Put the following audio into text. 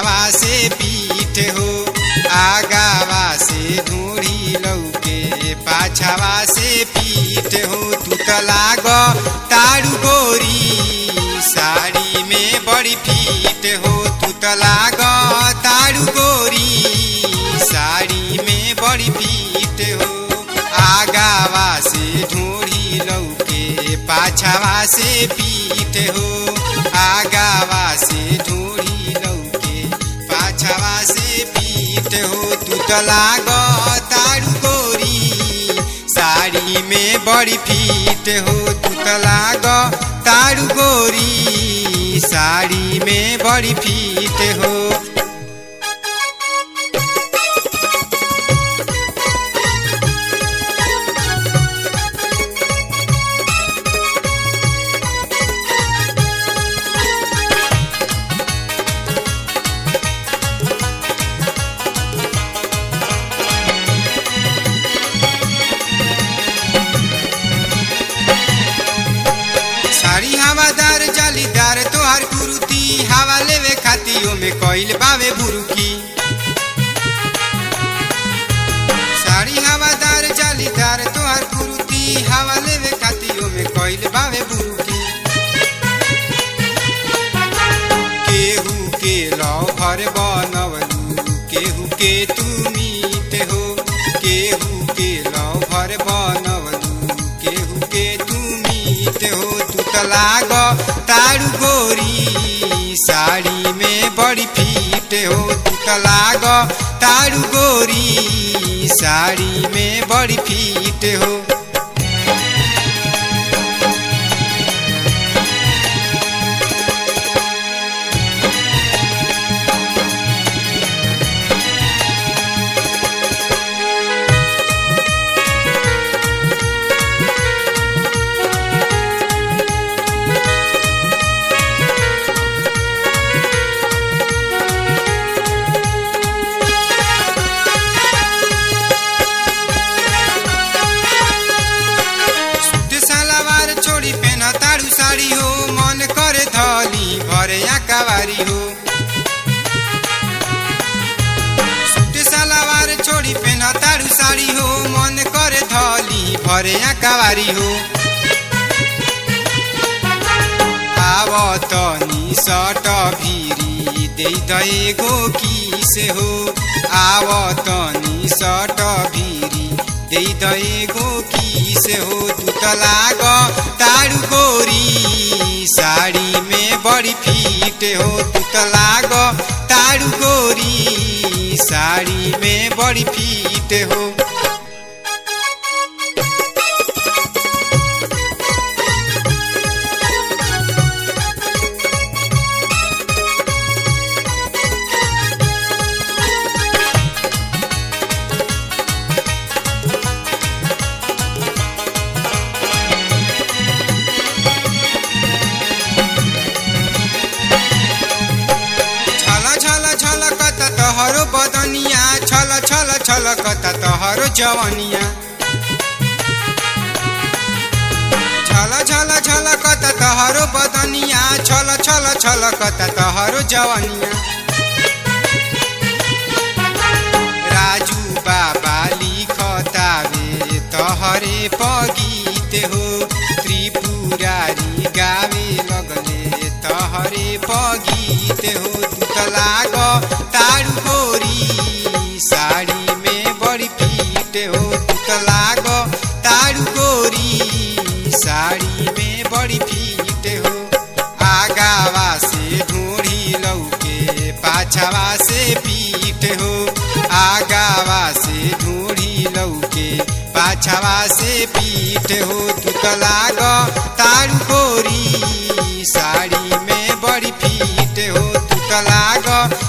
पाछावा से पीठ हो आगावा से ढूढ़ी लौके पाछावा से पीठ हो तू त लाग तारू गोरी साड़ी में बड़ी फीट हो तू त लाग तारू गोरी साड़ी में बड़ी फीट हो आगावा से ढूढ़ी लौके पाछावा से पीठ हो आगावा से ढूढ़ी लौके पाछावा से पीठ हो तू त लाग तारू गोरी साड़ी में बड़ी फीट हो तू त लाग तारू गोरी साड़ी में बड़ी फीट हो साड़ी हवादार जालीदार तोहार कुरुती हवा लेवे खातियों में कइल बावे बुरुकी साड़ी हवादार जालीदार तोहार कुरुती हवा लेवे खातियों में कइल बावे बुरुकी केहू के लव भर बनवलू केहू के तू मीत हो केहू के लव भर बनवलू केहू के तू मीत हो तू त लाग तारू गोरी साड़ी में बड़ी फीट हो तू त लाग तारू गोरी साड़ी में बड़ी फीट हो सूट सलवार छोड़ी पेन तारू साड़ी हो मन करे धली भरे आकावारी हो सूट सलवार छोड़ी पेन तारू साड़ी हो मन करे धली भरे आकावारी हो आवतनी सट भिरी दे दएगो किस हो आवतनी सट भिरी दे दएगो किस हो तू त लाग तारू गोरी साड़ी में बड़ी फीट हो तू त लाग तारू गोरी साड़ी में बड़ी फीट हो छल छल छलकत तहरो बदनिया छल छल छलकत तहरो जवनिया छल छल छलकत तहरो बदनिया छल छल छलकत तहरो जवनिया राजू बाबा लिखतावे तहरे पगीत हो त्रिपुरारी गावे लगले तहरे पगीत हो तू त लाग तारू गोरी साड़ी में बड़ी फीट हो तू त लाग तारू गोरी साड़ी में बड़ी फीट हो आगावा से ढूढ़ी लौके पाछावा से पीठ हो आगावा से ढूढ़ी लौके पाछावा से पीठ हो तू त लाग तारू गोरी साड़ी में बड़ी फीट हो तू त लाग